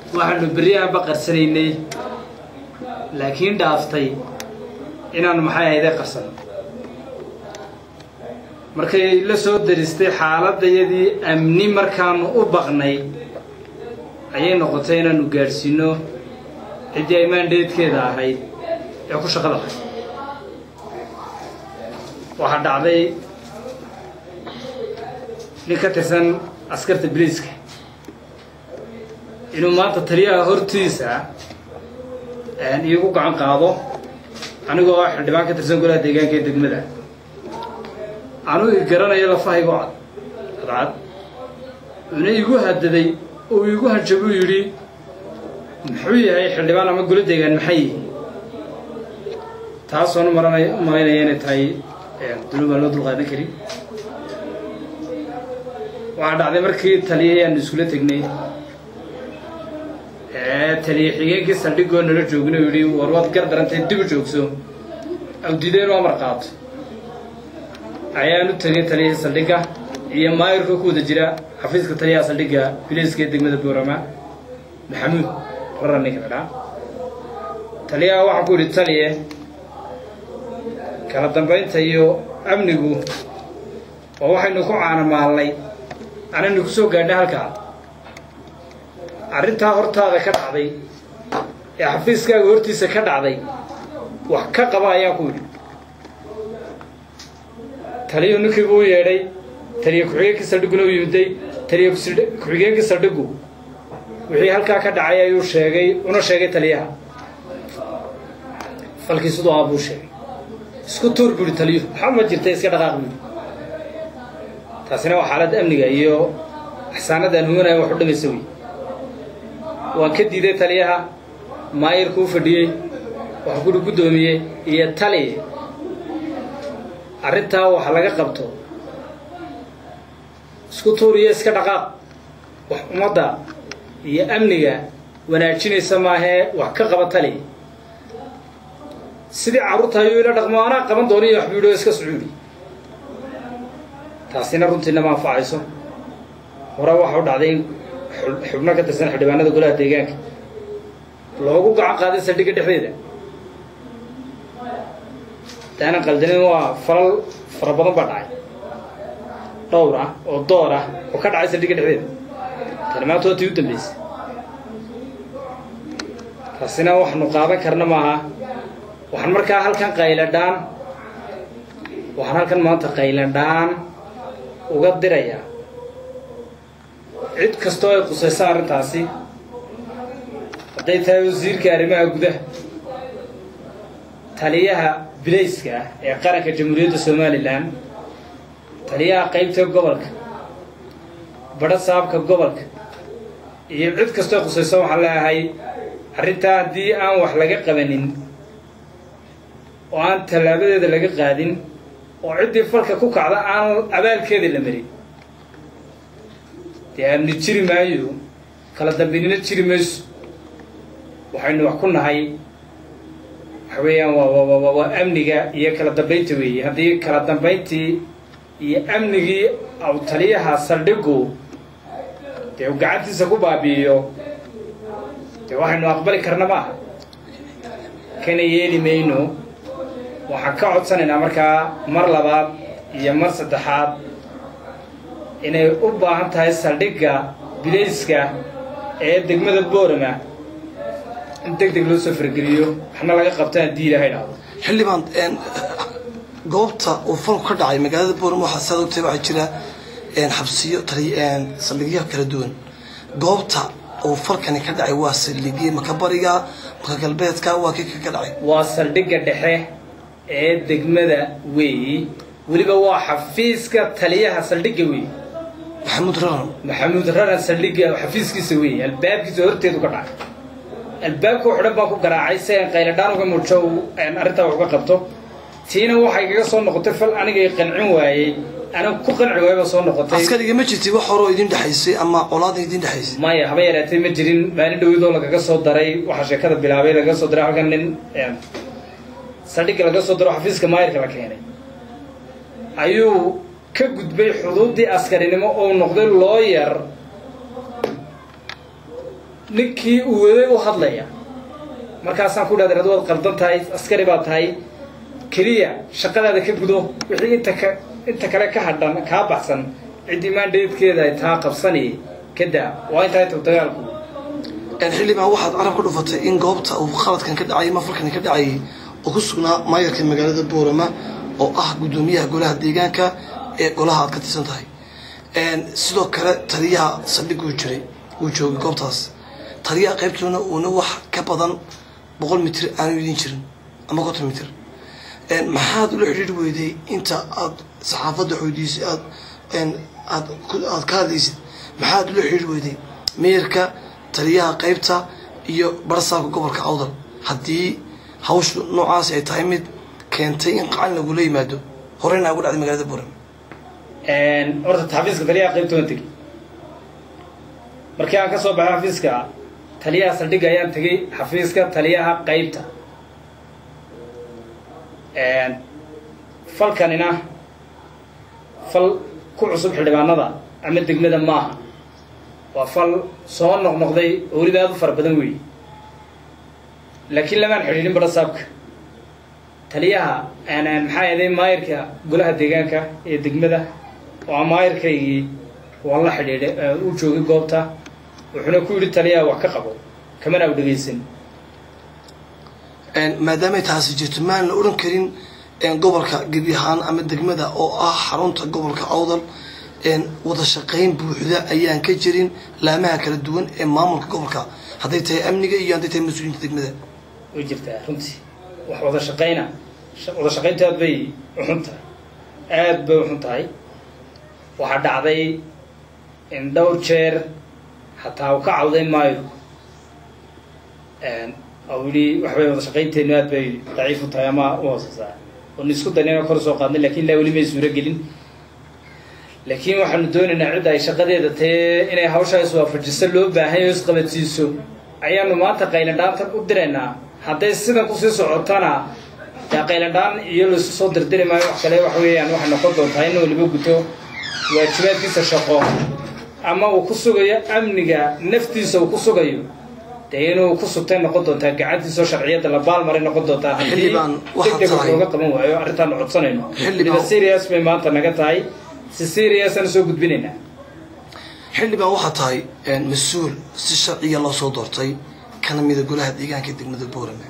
waxaanu beryahanba qarsanaynay laakiin dhaaftay inaanu maxay ahayde qarsano markay la soo daristay xaaladayadii amni markaanu u baqnay ayay noqotay inaanu gaadhsiino ciddii ay maandheedkeeda ahayd ee ku shaqada ahayd waxaa dhacday nin ka tirsan askarta biliiska inuu maanta taliyaha hortiisa iigu gacan qaado anigoo ah xildhibaan ka tirsan golaha deegaanka ee degmada anuu i garanayo lafahaygu cad cadcad una igu hadaday oo iigu hanjabuu yidhi muxuu yahay xildhibaan ama golo deegaan maxay yihi taasoona maranay u malaynaya inay tahay dunuub aan loo dulqaadan karin waxaa dhacday markii taliyay aanu iskula tegnay taliye xigeenkii saldhigoo nala joogna yidhi war waad gar darantay dib u joogso awdideen oo amar qaato ayaan u tegay taliyihii saldhigga iyo maayirka ku wada jira xafiiska taliyaha saldhigga biliiska ee degmada boorama maxamuud rara ninka la dhaa taliyaha waxaan ku yidhi taliye kala dambaynta iyo amnigu oo waxaynu ku caanamaalnay anaynu ku soo gaadhnay halkaa arrintaa hortaada ka dhacday ee xafiiskaaga hortiisa ka dhacday wax ka qaba ayaan ku yidhi taliyu ninkii buu u yeedhay taliye ku-xigeenkii saldhigguna u yimiday taliye ku-xigeenkii saldhiggu wixii halkaa ka dhacay ayuu sheegay una sheegay taliyaha falkii siduu ah buu sheegay isku tuur buuhi taliyuhu waxba ma jirta iska dhaqaaq buuhi taasina waa xaaladda amniga iyo axsaanadaan huwanaya wax u dhamaysa wey waan ka diiday taliyaha maayirku u fadhiyey wax guri guddoomiyey iyo tali arrintaa wax laga qabto isku tuur iyo iska dhaqaaq wax ummadda iyo amniga wanaajinaysa maahee wax ka qaba tali sidii carruurta ayuu ila dhaqmo anaa qaban doona iyo waxbuu yidhi oo iska sucuudi taasina runtiina ma anfacayso hore waxa u dhacday in xubno ka tirsan xildhibaanada golaha deegaanka loogu gacan qaaday saldhigga dhexdeeda daanan qaldanin waa falal fara badan baa dhacay dhowr ah oo door ah oo ka dhacay saldhigga dhexdeeda tani maanta waa tii u dambaysay taasina waxnu qaadan karna maaha waxaan markaa halkan qayladhaan waxaan halkan maanta qayladhaan uga dirayaa cid kastoo ay qusayso arrintaasi hadday tahay wasiirka arrimaha gudaha taliyaha bilayska ah ee qaranka jamhuuriyadda somalilan taliyaha qaybta gobolka badho saabka gobolka iyo cid kastoo ay qusayso waxaan leeyahay arrintaa haddii aan wax laga qabanin oo aan tallaabadeeda laga qaadin oo ciddii falka ku kacda aan abaalkeeda la marin dee amni jiri maayo kala dambaynina jiri mayso waxaynu wax ku nahay waxa weeyaan waa waa amniga iyo kala dambaynta weeye haddii kala dambayntii iyo amnigii aw taliyaha saldhigu dee uu gacantiisa ku baabi'iyo dee waxaynu aqbali karna maaha kana yeeli mayno waxaan ka codsanaynaa markaa mar labaad iyo mar saddexaad inay u baahan tahay saldhigga bilayska ee degmada boorama in deg deg loo soo fargeliyo waxna laga qabta haddii ilaahay dhahdo xildhibaan goobta uu falku ka dhacay magaalada boorama waxaa saad ogtahay waxaa jira xabsiyo saldhigyo kala duwan goobta uu falkani ka dhacay waa saldhigye maka bariga maka galbeedka waa kii ka dhacay waa saldhigga dhexe ee degmada weeyi weliba waa xafiiska taliyaha saldhigga weeyi maxamuud raran maxamuud raran saldhigga xafiiskiisa weeyi albaabkiisa horteedu ka dhacay albaabka xidhan baan ku garaacay si aan qayladhaan uga muujo arrintaa wax uga qabto tiina waxay kaga soo noqotay fal anigay qancin waayey aniga ku qanci waayba soo noqotay askariga ma jirti wax horoo idin dhexaysay ama colaada idin dhexaysay maya haba yaraatay ma jirin maalin dhowidoo lagaga soo daray waxaa sheekada bilaabay lagaga soo daray halkan nin saldhigga laga soo daro xafiiska maayirka la keenay ayuu ka gudbay xuduuddii askarinimo oo noqday looyar ninkii uu waday u hadlaya markaasaan ku dhahday ad waad qaldan tahay askari baa tahay keliya shaqadaada ka gudo wixii inta ka inta kale ka hadhan kaa baxsan ciddii maandheedkeeda ay taa qabsanayay ka daa waa intahay tog dagaalku xildhibaan waxaad carab ka dhufatay in goobta uu khaladkan ka dhacayay mafalkan ka dhacayay oo ku sugnaa maayarka magaalada boorama oo ah guddoomiyaha golaha deegaanka ee golaha aad ka tirsan tahay sidoo kale taliyaha saldhig uu jiray uu joogay goobtaas taliyaha qaybtoona uuna wax ka badan boqol mitir aanu idin jirin ama konton mitir maxaad ula xidhiiri weyday inta aad saxaafadda xoodiisay aad aad aad ka hadlaysid maxaad ula xidhiiri weyday meerka taliyaha qaybta iyo barsaabka gobolka awdal haddii hawshu noocaasi ay tahay mid keentay in qacan lagula yimaado horeyna ugu dhacday magaalada buuram horta xafiiska taliyaha qaybta waan tegey markii aan ka soo baxay xafiiska taliyaha saldhigga ayaan tegey xafiiska taliyaha qaybta falkanina fal ku cusub xildhibaanada ama degmada maaha waa fal soo noqnoqday oo weliba aad u fara badan weeye laakiin lamaan xidhiidhin barasaabka taliyaha maxaa yeeday maayirka golaha deegaanka ee degmada oo maayirkaygii waan la xidhiidhay uu joogay goobta wuxuuna ku yidhi taliyaha wax ka qabo kamana u dhegaysan maadaamay taasi jirto maan la odhan karin gobolka gebi ahaan ama degmada oo ah xarunta gobolka awdal wada shaqayn buuxda ayaan ka jirin laamaha kala duwan ee maamulka gobolka hadday tahay amniga iyo hadday tahay mas-uuliyiinta degmada way jirtaa runtii wax wada shaqayna wada shaqaynta aad bay uxun tahay aad bay uxun tahay waxaa dhacday in dhowr jeer xataa u ka cawday maayo oo yidhi waxbay wada shaqaynteenu aad bay daciif u tahay ama u hooseysaa oon isku daynayna kor soo qaadnay lakin ilaa weli may suuro gelin laakiin waxaanu doonaynaa cidda ay shaqadeeda tae inay hawshaa iswaafajiso loo baahan o isqabadsiiso ayaanu maanta qaylandhaanta u diraynaa hadday sidan kusii socotana dee qaylandhaan iyo laisu soo dirdiri maayo wax kale waxa weeyaan waxay noqon doontaa in waliba guto waajibaadkiisa shaqo ama uu ku sugayo amniga naftiisa uu ku sugayo dee inuu ku sugtay noqon doontaa gacantiisao sharciyadda la baalmaray noqon doontaa haddii degdeg wax looga qaban waayo arrintaanu codsanayno waliba serious bay maanta naga tahay si seriasaan soo gudbinaynaa xildhibaan waxaa tahay mas-uul si sharciya loo soo doortay kana mida golaha deegaanka degmada boorame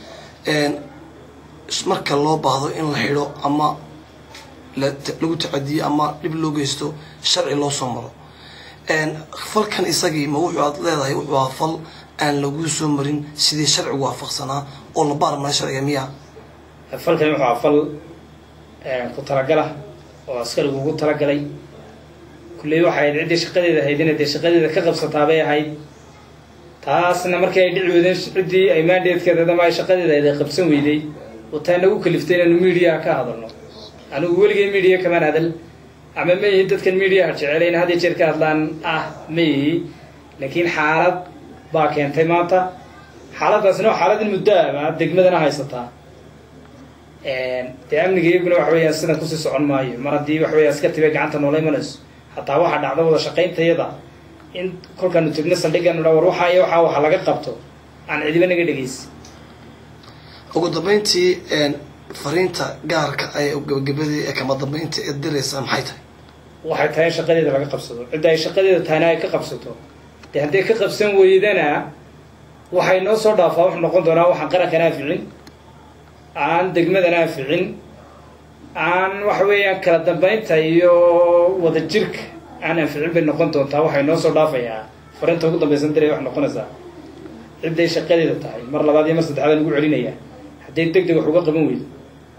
marka loo baahdo in la xidho ama lagu tacadiyo ama dhib loo geysto sharci loo soo maro falkan isagii ma wuxuu aad leedahay wuxuu ahaa fal aan laguu soo marin sidii sharcigu waafaqsanaa oo la baarmara sharciga miya falkani wuxuu ahaa fal ku talagala oo askarigu ugu talagalay kulley waxay ahayd ciddii shaqadeeda ahayd inay dee shaqadeeda ka qabsataabay ahayd taasna markii ay dhici weydeen ciddii ay maandheedkeeda ama ay shaqadeeda ahayd ay qabsan weyday oo taa nagu kaliftay inaanu mediaha ka hadalno anigu weligay media kamaan hadal ama ma yihi dadkan mediaha jecelayn had iyo jeer ka hadlaan ah ma yihi laakiin xaalad baa keentay maanta xaaladdaasina waa xaalad in muddo ama degmadana haysataa dee amniga iyaguna waxa weeyaan sidan kusii socon maayo mar haddii waxa weya askartii bay gacanta noola imanayso hataa waxaa dhacda wada shaqayntayada in kolkaanu tegno saldhiganu dha war waxaa iyo waxaa waxa laga qabto aan cidiba naga dhegaysa ugu dambeyntii fariinta gaarka ee gabagabadii ee kama dambeynta ee diraysaa maxay tahay waxay tahay in shaqadeeda laga qabsado cidda ay shaqadeeda tahayna ay ka qabsato dee hadday ka qabsan weydana waxay noo soo dhaafaa wuxuu noqon doonaa waxaan qarankan aaficin aan degmadan aaficin aan waxa weeyaan kala dambeynta iyo wada jirka aan anficin bay noqon doontaa waxay noo soo dhaafayaa fariinta ugu dambaysan diray waxay noqonaysaa cidday shaqadeeda tahay mar labaad iyo mar saddexaad aan ugu celinayaa hadday deg deg wax uga qaban weydo